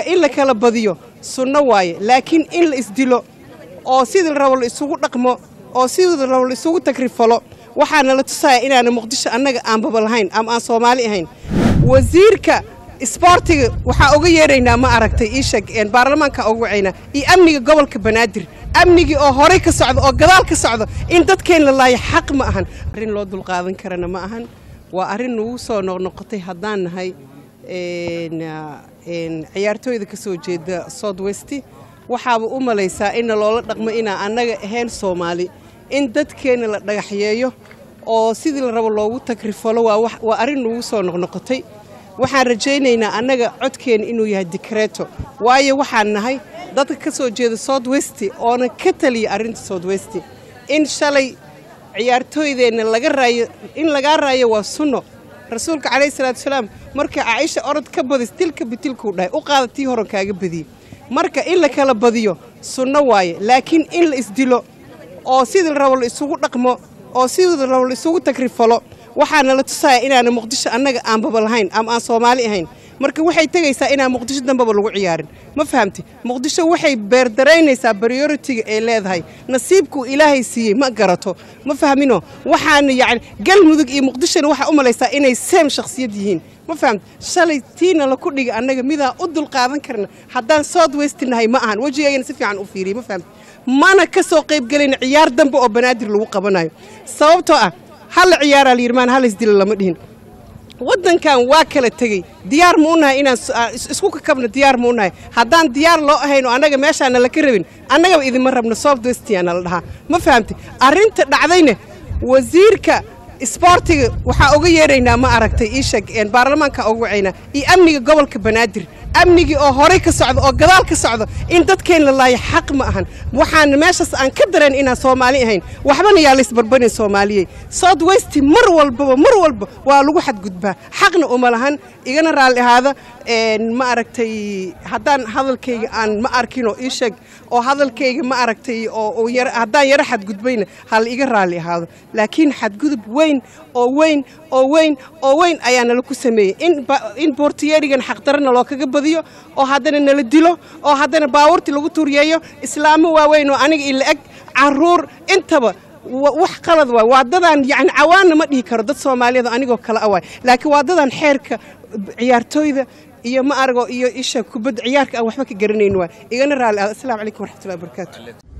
marka in la kala badiyo sunno waaye laakiin in la isdilo oo sidii rabo la isugu dhaqmo oo sidii rabo la isugu tagrifalo waxaana la tusaya inaana muqdisho annaga aanbaba lahayn ama aan soomaali ahayn wasiirka isboortiga waxaa uga yeeraynaa ma aragtay iisheeg baarlamaanka uga wacaynaa iyo amniga gobolka banaadir amnigii oo horey ka socdo oo gadaal ka socdo in dadkeen la laayo xaq ma ahan arrin loo dulqaadan karana ma ahan waa arrin nagu soo noqnoqotay haddaan nahay ciyaartooyda ka soo jeeda south west waxaaba u malaysaa inna loola dhaqmo inaa annaga ahayn soomaali in dadkeenna la dhagaxyeeyo oo sidii la rabo loogu tagrifalo waa arrin nagu soo noqnoqotay waxaan rajaynaynaa annaga codkeenna inuu yahay dikreeto waayo waxaan nahay dadka ka soo jeeda south west oona ka taliya arrinta south west in shalay ciyaartooydeenna laga raayo in lagaa raayo waa sunno rasuulka calayhi salaatu wasalaam marka caaisha orod ka badis tilka bitilkuu dhahay u qaada tii horan kaaga badiyey marka in la kala badiyo sunno waaye laakiin in la isdilo oo sidii rabo la isugu dhaqmo oo sidii rabo la isugu tagrifalo waxaana la tusaya inaana muqdisho annaga aanbaba lahayn ama aan soomaali ahayn marka waxay tegaysaa inaan muqdisho dambaba lagu ciyaarin ma fahamti muqdisho waxay beerdaraynaysaa baryoritiga ay leedahay nasiibkuu ilaahay siiyey ma garato ma fahmino waxaana yacni galmudug iyo muqdishona waxaa u malaysaa inay seem shakhsiyad yihiin ma fahamti shalay tiina la ku dhiga annaga midaan u dulqaadan karna haddaan south west nahay ma ahan wejigaygana si fiican u fiiriyey ma fahamti mana ka soo qayb gelayna ciyaar dambe oo banaadir lagu qabanayo sababtoo ah halla ciyaaraa la yidhi maan hal isdilo lama dhihin waddankan waa kala tegey diyaar ma u nahay inaan isku kakabno diyaar ma u nahay haddaan diyaar loo ahayn oo annaga meeshaana laka rabin annagaba idinma rabno south westiana la dhahaa ma fahamti arrinta dhacdayna wasiirka isboortiga waxaa uga yeeraynaa ma aragtay iisheeg baarlamaanka uga wacaynaa iyo amniga gobolka banaadir amnigii oo horey ka socdo oo gadaal ka socdo in dadkeen la laayo xaq ma ahan waxaana meeshaas aan ka dareen inaan soomaali ahayn waxbana yaa laysbarbarin soomaaliyey south west mar walbaba mar walba waa lagu xadgudbaa xaqna uma lahan igana raalli ahaada ma aragtay haddaan hadalkayga aan ma arkinoo ii sheeg oo hadalkayga ma aragtay oo haddaan yaro xadgudbayna hala iga raalli ahaado laakiin xadgudub weyn oo weyn oo weyn oo weyn ayaa nala ku sameeyey in boortiyeerigan xaqdarana loo kaga badiyo oo haddana nala dilo oo haddana baabuurtii lagu tuuryeeyo islaamo waaweyn oo aniga ila eg caruur intaba wax qalad waay waa dadaan yani cawaanna ma dhihi karo dad soomaaliyad anigoo kale a waay laakiin waa dadaan xeerka ciyaartooyda iyo ma arago iyo isha kubadda ciyaarka aan waxba ka garanayn waay igana raalli ah assalaamu calaykum waraxmatullahi wabarakaatu